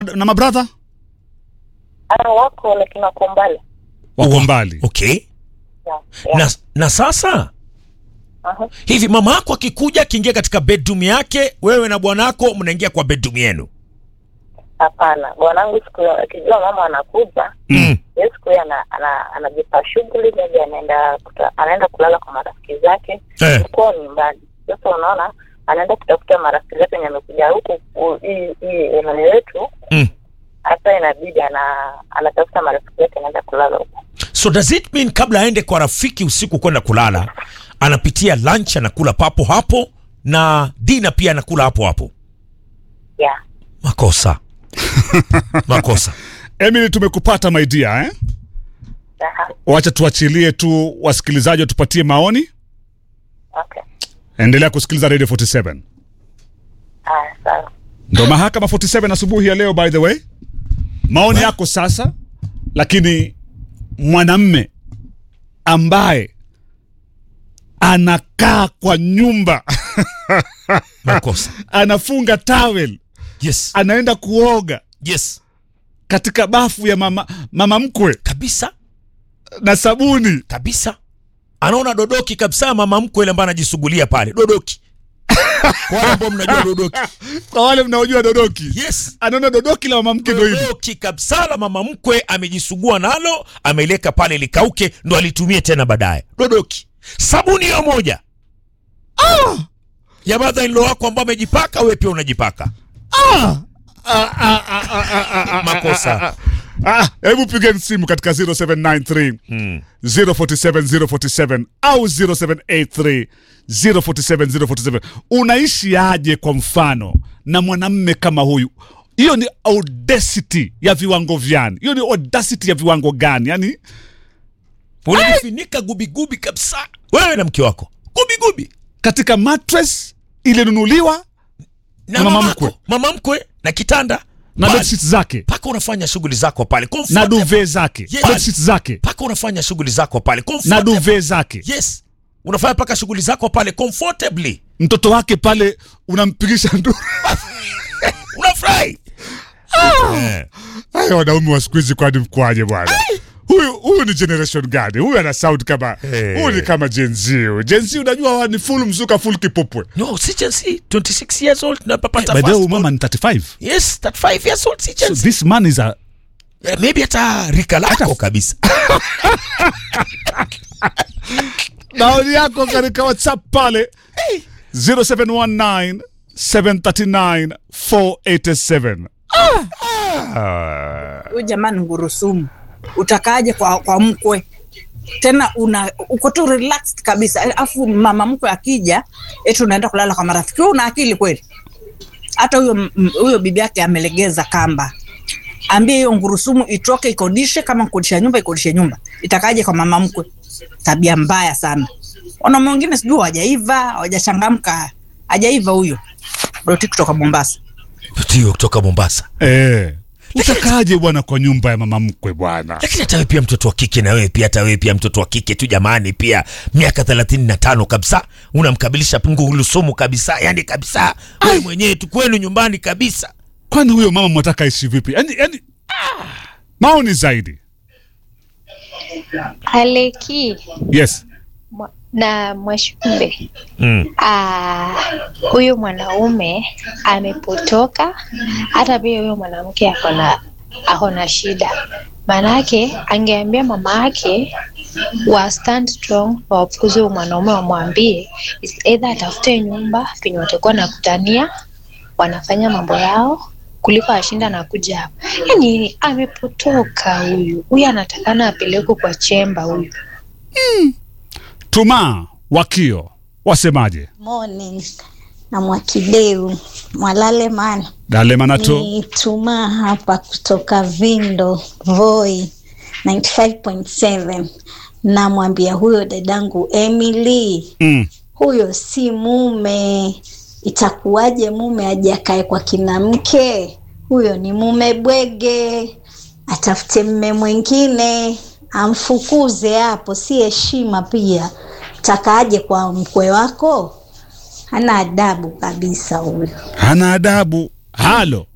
na mabradha Ah, wako lakini wako mbali. wako mbali. Okay. Yeah, yeah. Na, na sasa Aha. hivi mama yako akikuja akiingia katika bedroom yake, wewe na bwanako mnaingia kwa bedroom yenu. Hapana, bwanangu siku akijua mama anakuja, Mm. hiyo siku hiyo ana, ana, anajipa shughuli, maybe anaenda kuta, anaenda kulala kwa marafiki zake Eh. kwao nyumbani. Sasa unaona, anaenda kutafuta marafiki zake wenye amekuja huku u- hii hii eneo yetu, Mm. hasa inabidi ana anatafuta marafiki zake, anaenda kulala huko. So does it mean kabla aende kwa rafiki usiku kwenda kulala, anapitia lunch anakula papo hapo na dina pia anakula hapo hapo? Yeah. Makosa. Makosa. Emily, tumekupata my dear, eh? Aha. Wacha tuachilie tu wasikilizaji watupatie maoni. Okay. Endelea kusikiliza Radio 47. Haya, sawa. Ndo mahakama 47 asubuhi ya leo by the way. Maoni yako sasa, lakini mwanamme ambaye anakaa kwa nyumba Makosa. anafunga towel, Yes. anaenda kuoga Yes. katika bafu ya mama, mama mkwe Kabisa. na sabuni Kabisa. Anaona dodoki kabisa mama mkwe ile ambaye anajisugulia pale. Dodoki. Kwa wale ambao mnajua dodoki. kwa wale mnaojua dodoki Yes. anaona dodoki la mama mke ndo hivi dodoki kabisa la mama mkwe amejisugua nalo ameleka pale likauke ndo alitumie tena baadaye dodoki sabuni hiyo moja ah! ya mother in law wako ambao amejipaka wewe pia unajipaka makosa Ah, hebu pigeni simu katika 0793 047 047 au 0783 047 047 unaishi aje kwa mfano na mwanamme kama huyu hiyo ni audacity ya viwango vyani hiyo ni audacity ya viwango gani yani unajifunika gubigubi kabisa wewe na mke wako gubigubi katika mattress ilinunuliwa na Na mama mama mkwe. mkwe mama mkwe na kitanda na Basi, bedsheet zake mpaka unafanya shughuli zako pale na Comfortable. duve zake Yes. bedsheet zake mpaka unafanya shughuli zako pale na Comfortable. duve zake yes unafanya mpaka shughuli zako pale comfortably mtoto wake pale unampigisha nduru unafurahi Eh. Haya wanaume wa siku hizi kwani mkwaje bwana? Huyu huyu ni generation gani? Huyu ana sound kama Hey. huyu ni kama Gen Z. huyu. Gen Z unajua wa- ni full mzuka full kipupwe. no si Gen Z 26 years old napapata By the way, huyu first mama ni 35. born. yes 35 years old si So Gen Z this man is a Eh, maybe hata rika lako kabisa maoni yako katika WhatsApp pale 0719 739 487. huyu jamani ngurusumu utakaaje kwa, kwa mkwe tena una uko tu relaxed kabisa alafu mama mkwe akija eti unaenda kulala kwa marafiki wewe una akili kweli hata huyo m- huyo bibi yake amelegeza kamba ambie hiyo ngurusumu itoke ikodishe kama kukodisha nyumba ikodishe nyumba itakaje kwa mama mkwe tabia mbaya sana wanaume wengine sijui hawajaiva hawajachangamka hajaiva huyo doti kutoka mombasa ndio kutoka Mombasa Eh. Utakaje bwana kwa nyumba ya mama mkwe bwana? lakini hata wewe pia mtoto wa kike na wewe pia hata wewe pia mtoto wa kike tu jamani pia miaka 35 kabisa unamkabilisha ngulusumu kabisa yani kabisa wewe mwenyewe tu kwenu nyumbani kabisa Kwani huyo mama mwataka ishi vipi? Yaani yaani maoni zaidi. Aleki Yes. mwa- na Mwashumbe, mm. ah, huyu mwanaume amepotoka, hata pia huyo mwanamke akona akona shida, maanake angeambia mama yake wa stand strong, wafukuze huyu mwanaume, wamwambie is either atafute nyumba penye watakuwa nakutania wanafanya mambo yao kuliko ashinda na kuja hapa. Yani amepotoka huyu, huyu anatakana apelekwe kwa chemba huyu. Tuma wakio wasemaje? Morning na Mwakideu Mwalale mana Dale manato. ni Tuma hapa kutoka Vindo Voi 95.7 namwambia huyo dadangu Emily, Mm. huyo si mume. Itakuwaje mume aje akae kwa kina mke? Huyo ni mume bwege, atafute mme mwingine amfukuze hapo, si heshima pia. Takaaje kwa mkwe wako? Hana adabu kabisa huyo. Hana adabu. Halo.